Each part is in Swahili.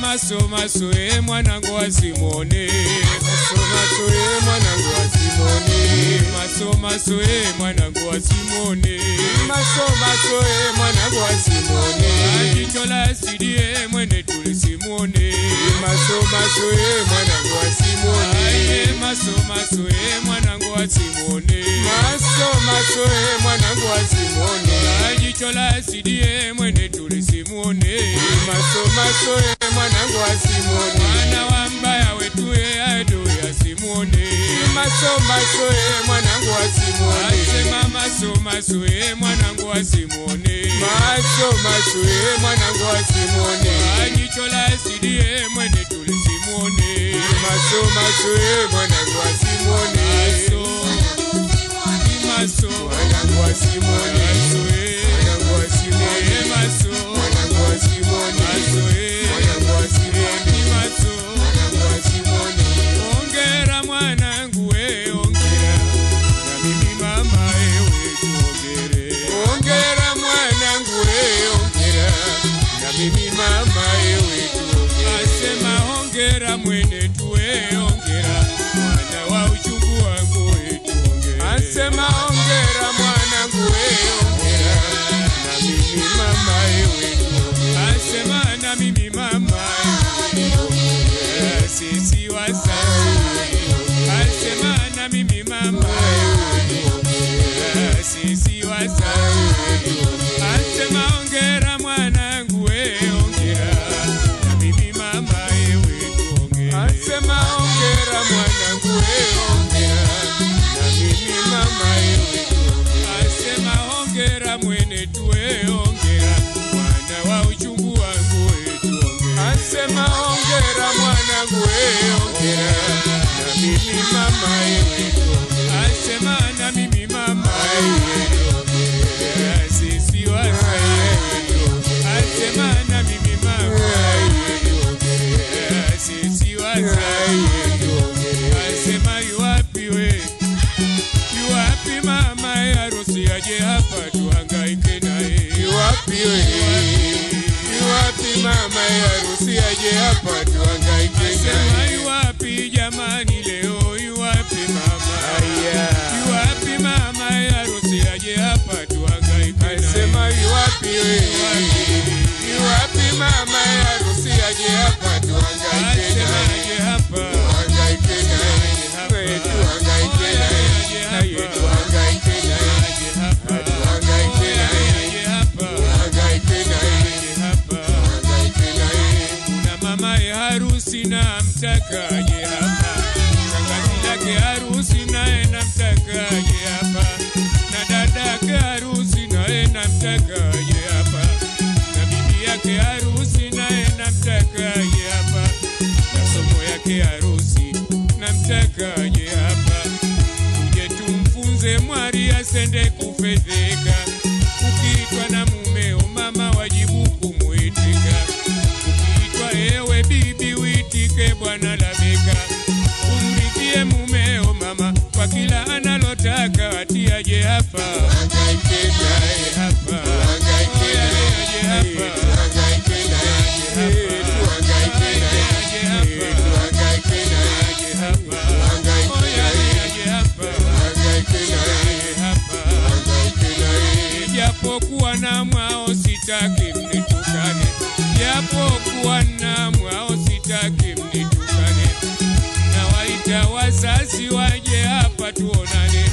maso maso e mwanangu wa Simoni maso maso e mwanangu wa Simoni maso maso e mwanangu wa Simoni maso maso e mwanangu wa Simoni jicho la asidi e mwene tuli Simoni maso maso e mwanangu wa Simoni Aye, maso maso e mwanangu wa Simoni maso maso e mwanangu wa Simoni jicho la asidi e mwene tuli Simoni maso maso e mwanangu wa Simoni mwana wa mbaya wetu e adui ya Simoni maso maso e mwanangu wa Simoni asema maso maso e mwanangu wa Simoni maso maso e mwanangu wa Simoni jicho la asidi e mwene tuli Simoni maso maso e mwanangu wa Simoni maso maso mwanangu wa Simoni maso e mwanangu wa Simoni maso mwanangu wa Simoni maso e mwanangu wa Simoni maso mwanangu wa Simoni ongera mwanangu we ongera na mimi mama ewe tuongere ongera mwanangu we ongera na mimi mama ewe tuongera asema ongera mwene tuwe ongera mwana wa uchungu wangu we tuongere Asema ongera mwanangu we ongera na mimi mama ewe tuongera asema na mimi mama ewe sisi wasai asema na mimi mama ewe sisi wasai asema ongera mwanangu we ongera na mimi mama ewe tuongere Asema ongera mwanangu we ongera na mimi mama ewe tuongera asema hongera mwene tuwe ongera mwana wa uchungu wangu wetu ongera Asema ongera mwanangu we ongera na mimi mama ewe tuongera asema na mimi mama ongera sisi wasai asema na mimi mama ongera sisi wasai asema yuwapi we yuwapi mama harusi aje hapa tuhangaike naye Iwapi we Iwapi mama harusi aje hapa tuhangaike Asema naye yuwapi jamani leo yuwapi mama Aya. yuwapi mama harusi aje hapa tuhangaike naye Asema iwapi we Iwapi mama harusi aje hapa tuhangaike asema naye aje hapa Tuhangaike naye We tuhangaike naye Naye tuhangaike naye aje hapa Tuhangaike naye aje hapa Tuhangaike naye aje hapa Tuhangaike naye kuna mama ya harusi na mtaka aje hapa shangazi lake harusi naye namtaka aje hapa na dada yake harusi naye namtaka aje hapa na bibi yake harusi naye namtaka aje hapa na somo yake harusi namtaka aje hapa tuje tumfunze mwari asende kufedheka ukiitwa na mumeo mama wajibu kumwitika ukiitwa ewe bibi uitike bwana labeka umridhie mumeo mama kwa kila analotaka atiaje hapa Tuhangaike naye hapa Tuhangaike naye aje hapa Tuhangaike naye Tuhangaike naye aje hapa Tuhangaike naye aje hapa Tuhangaike naye aje hapa Tuhangaike naye aje hapa Tuhangaike naye japokuwa na mwao sitaki mnitukane, japokuwa na mwao sitaki mnitukane. Nawaita wazazi waje hapa tuonane,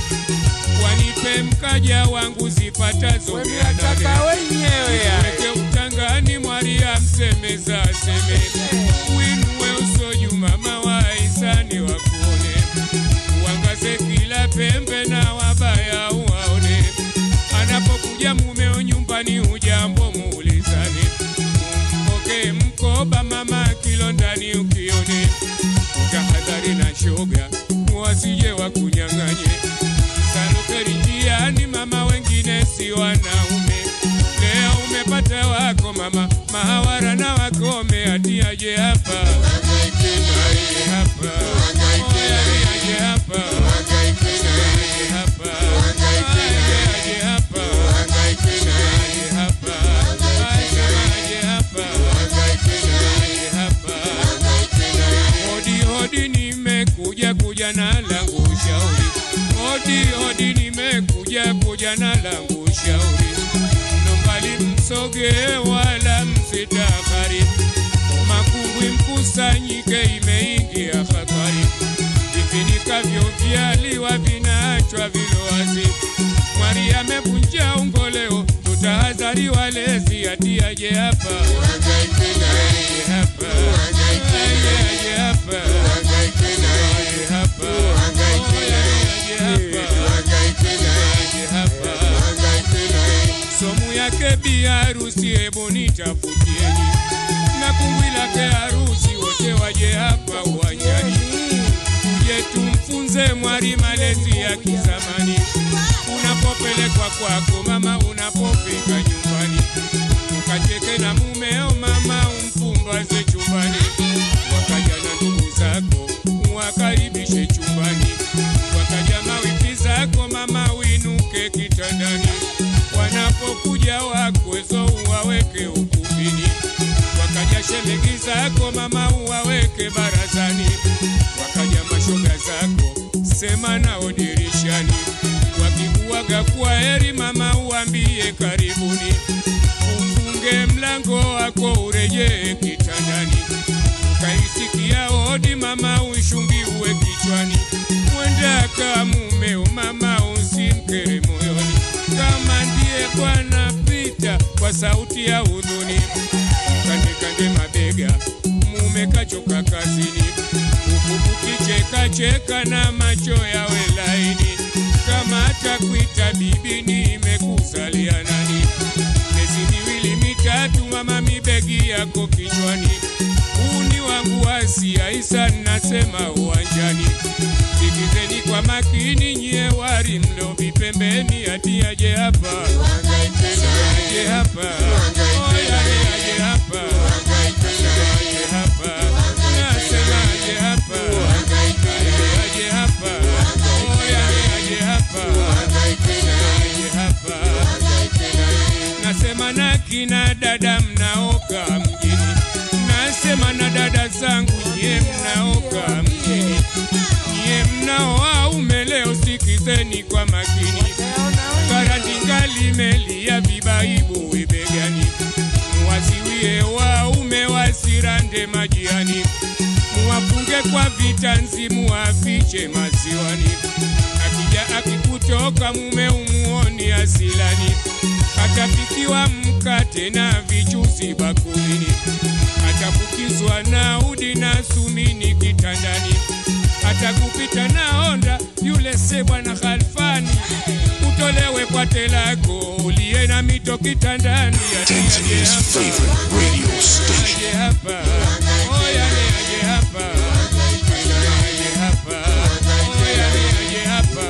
wanipe mkaja wangu zipatazo mia Wemiataka nane. wenyewe ya Weke utangani mwaria msemeza aseme, uinue uso juu mama wa hisani wakuone, uangaze kila pembe na wabaya uwaone. Anapokuja mumeo nyumbani, ujambo muulizane, umpokee mkoba mama kilo ndani ukione, utahadhari na shoga wasije wakunyang'anye. Salukeri njiani, mama wengine si wanaume. Leo umepata wako mama, mahawara na wakome, atiaje hapa Tuhangaike naye aje hapa Tuhangaike Oya, naye aje hapa Tuhangaike naye aje hapa Tuhangaike naye aje hapa Tuhangaike naye aje hapa asema aje hapa Tuhangaike naye aje hapa na langu shauri, hodi hodi, nimekuja kuja na langu shauri, nombali msoge wala msitakari, makungwi mkusanyike, imeingia hatari, vifinikavyo vyaliwa vinaachwa vilowazi, mwari amevunja ungoleo, tutahadhari walezi, atiaje hapa aje hapa aje aje hapa aje hapa aje hapa aje hapa somu yake bi harusi, hebu nitafutieni na kungwi lake harusi, wote waje hapa uwanjani, tuje tumfunze mwari malezi ya kizamani. Unapopelekwa kwako mama, unapofika nyumbani, ukacheke na mumeo mama, umpumbaze chumbani, wakaja na ndugu zako uwakaribishe chumbani, wakaja mawifi zako mama, uinuke kitandani, wanapokuja wakwezo uwaweke ukumbini, wakaja shemegi zako mama, uwaweke barazani, wakaja mashoga zako sema nao dirishani, wakikuaga kwa heri mama, uambie karibuni, ufunge mlango wako urejee kitandani, ukaisikia hodi mama, uishungiwe kichwani, mwenda ka mumeo mama, usimkere moyoni, kama ndiye Bwana pita kwa sauti ya hudhuni, kandekande mabega mume kachoka kazini, huku kukicheka cheka na macho yawe laini, kama atakuita bibi nimekuzalia nani? Miezi miwili mitatu mama, mibegi yako kichwani, huu ni wangu Asia Isa, nasema uwanjani. Sikizeni kwa makini nyie wari mlo vipembeni, ati aje hapa aje hapa Oya, aje hapa aje hapa nasema aje hapa aje hapa Oya, aje hapa aje hapa nasema na kina dada mnaoka mjini, nasema na dada zangu nyie mnaoka mjini, nyie mnaoaume leo sikizeni kwa makini, karandinga limelia vibaibu webegani, muwaziwie waume wasirande majiani, muwafunge kwa vitanzi, muwafiche maziwani, akija akikutoka mume umuoni asilani atapikiwa mkate na vichuzi bakulini, atakukizwa na udi na sumini kitandani, atakupita na onda yule se bwana Khalfani, utolewe kwa telako uliye na mito kitandani. Ati aje Tanzania's hapa, favorite radio station. aje hapa, oya ni aje hapa, aje hapa, oya ni aje hapa,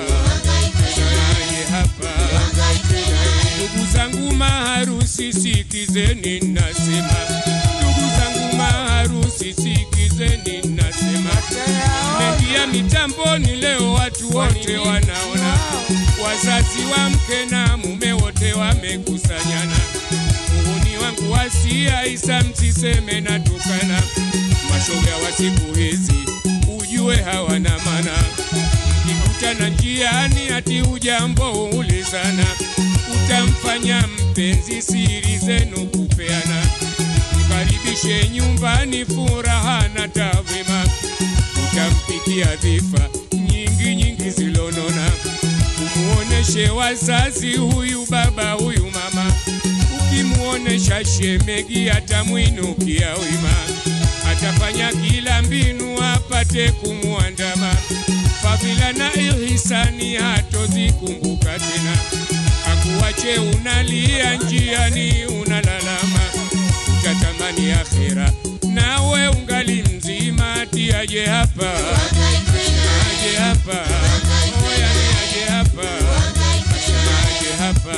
aje hapa Ndugu zangu maharusi, sikizeni nasema, ndugu zangu maharusi, sikizeni nasema, mengia mitamboni leo, watu wote wanaona, wazazi wa mke na mume wote wamekusanyana. Muhuni wangu wasia Isa, msiseme natukana, mashoga wa siku hizi ujue hawana mana mkikutana njiani ati ujambo ulizana, utamfanya mpenzi siri zenu kupeana, mkaribishe nyumbani furaha na tawema, utampikia dhifa nyingi nyingi zilonona, umuoneshe wazazi huyu baba huyu mama, ukimuonesha shemegi atamwinukia wima, atafanya kila mbinu apate kumwandama fadhila na ihisani hatozikumbuka tena, akuache unalia njiani unalalama, utatamani akhera nawe ungali mzima, ati aje hapa aje hapa oya ni aje hapa aje hapa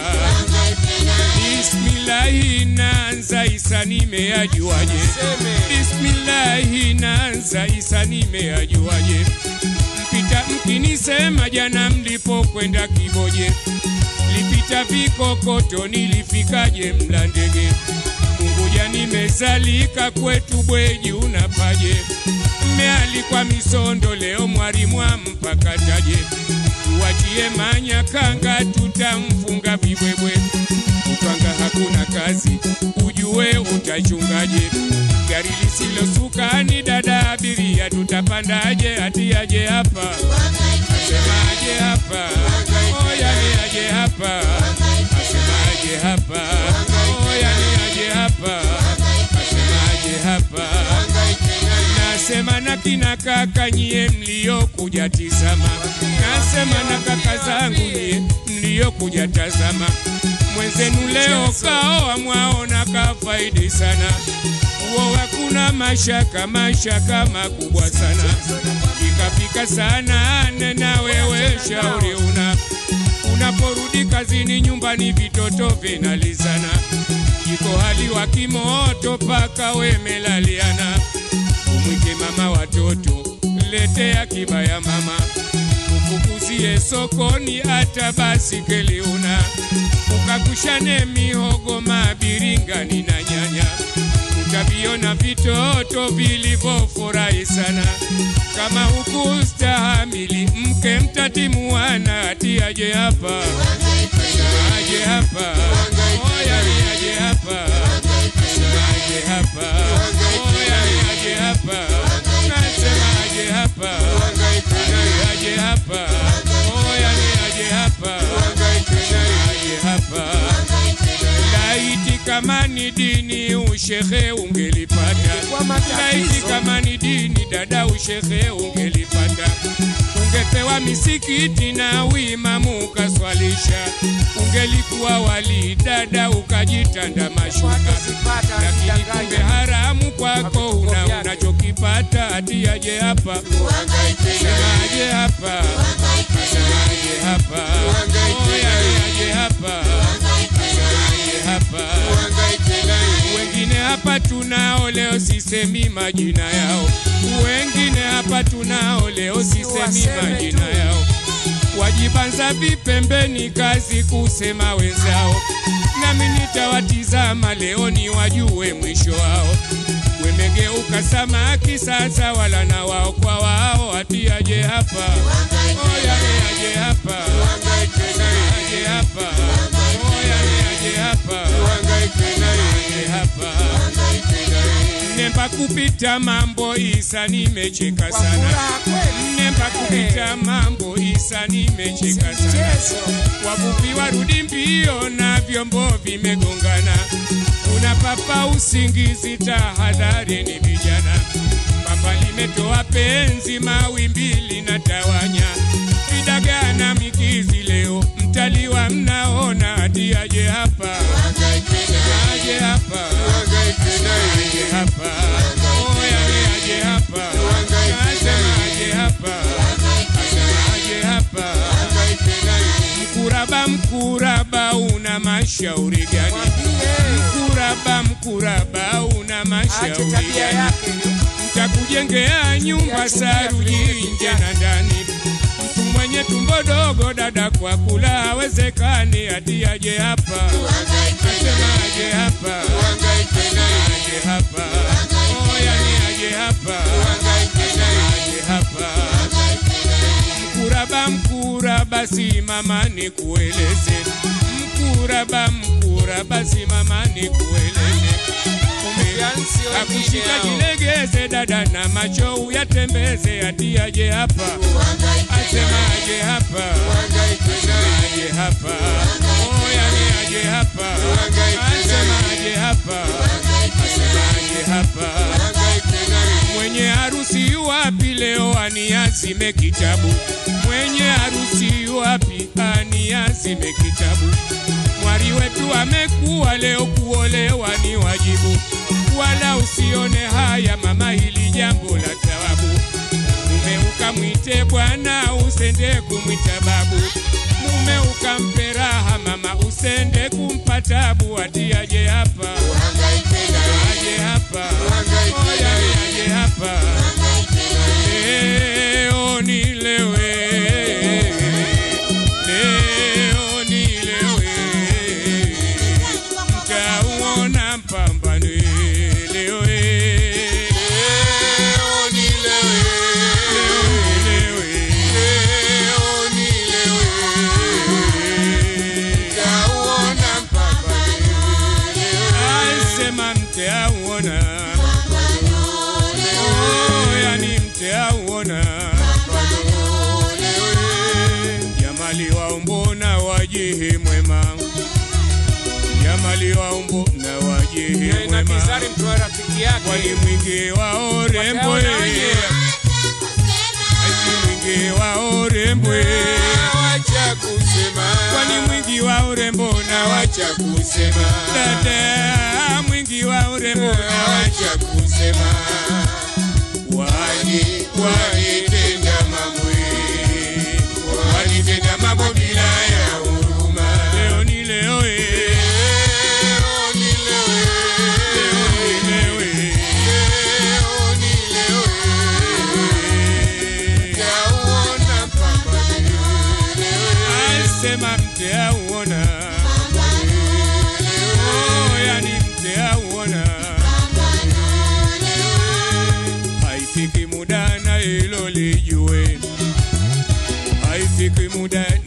Bismillahi naanza Isa nimeajuaje? Bismillahi naanza Isa nimeajuaje? Mpita mkinisema jana mlipokwenda Kiboje, lipita vikokoto nilifikaje Mlandege? Unguja nimezalika kwetu Bweji unapaje? mmealikwa misondo leo mwalimu ampakataje tuwachie manyakanga tutamfunga vibwebwe upanga hakuna kazi ujue utachungaje gari lisilosuka ni dada abiria tutapandaje atiaje hapa asemaje hapa oyani aje hapa asemaje hapa oyani aje hapa asemaje hapa nasema na kina kaka nyie mliokuja tizama nasema na kaka zangu nyie mliokuja tazama mwenzenu leo kaoa mwaona kafaidi sana uo hakuna mashaka mashaka makubwa sana ikafika sana nena wewe shauri una unaporudi kazini nyumbani vitoto vinalizana jiko hali wa kimoto paka wemelaliana umwike mama watoto letea kibaya mama ufukuzie sokoni hata basikeli una ukakushane mihogo mabiringani na nyanya utaviona vitoto vilivyofurahi sana kama hukustahamili mke mtatimuana atiaje hapa aje hapa oya aje hapa aje hapa oya aje hapa nasema aje hapa aje hapa oya aje hapa aje hapa laiti kama ni dini ushehe ungelipata laiti kama ni dini dada ushehe ungelipata ungepewa misikiti na uimamu ukaswalisha ungelikuwa wali dada ukajitanda mashuka lakini kumbe haramu kwako una unachokipata atiaje hapa semaje hapa semaje hapa oya aje hapa semaje hapa wengine hapa tunao leo sisemi majina yao wengine hapa tunao leo sisemi majina yao wajibanza vipembeni kazi kusema wenzao nami nitawatizama leo ni wajue mwisho wao wemegeuka samaki sasa wala na wao kwa wao atiaje hapa oya aje hapa aje hapa oya aje hapa aje hapa nemba kupita mambo isa nimecheka sana nemba kupita mambo isa nimecheka sana wavuvi warudi mbio na vyombo vimegongana kuna papa usingizi tahadhari ni vijana papa limetoa penzi mawimbi linatawanya vidagana mikizi leo mtaliwa mnaona atiaje hapa aje hapa aje hapa oya aje hapa asema aje hapa asema aje hapa mkuraba mkuraba una mashauri gani mkuraba mkuraba una mashauri gani mtakujengea nyumba saruji nje na ndani mtu mwenye tumbo dogo dada kwa kula hawezekani atiaje hapa asema aje hapa aje hapa oya ni aje hapa asema aje hapa mkuraba mkuraba simama ni kueleze mkuraba mkuraba simama ni kueleze akushika jilegeze dada na macho uyatembeze atiaje hapa asema aje hapa aje hapa oya ni aje hapa asema aje hapa asema aje hapa mwenye harusi yuwapi leo aniazime kitabu mwenye harusi yuwapi aniazime kitabu mwari wetu amekuwa leo kuolewa ni wajibu wala usione haya mama hili jambo la thawabu mume ukamwite bwana usende kumwita babu mume ukampe raha mama usende kumpa tabu atiaje hapa aje hapa oya aje hapa leo nilewe leo nilewe mtauona mpambano leo leo nilewe kwani mwingi wa urembo Wataona wenyewe. ati mwingi wa urembo Wacha kusema. kwani mwingi wa urembo na wacha Wacha kusema. dada mwingi wa urembo na wacha Wacha kusema. wani Wanitenda mambo wanitenda mambo bila ya huruma. leo ni leo eh. Leo ni leo, leo ni leo eh. leo ni leo, yauona pambano leo. asema mte auona oh, yani mte auona haifiki muda na hilo lijue haifiki muda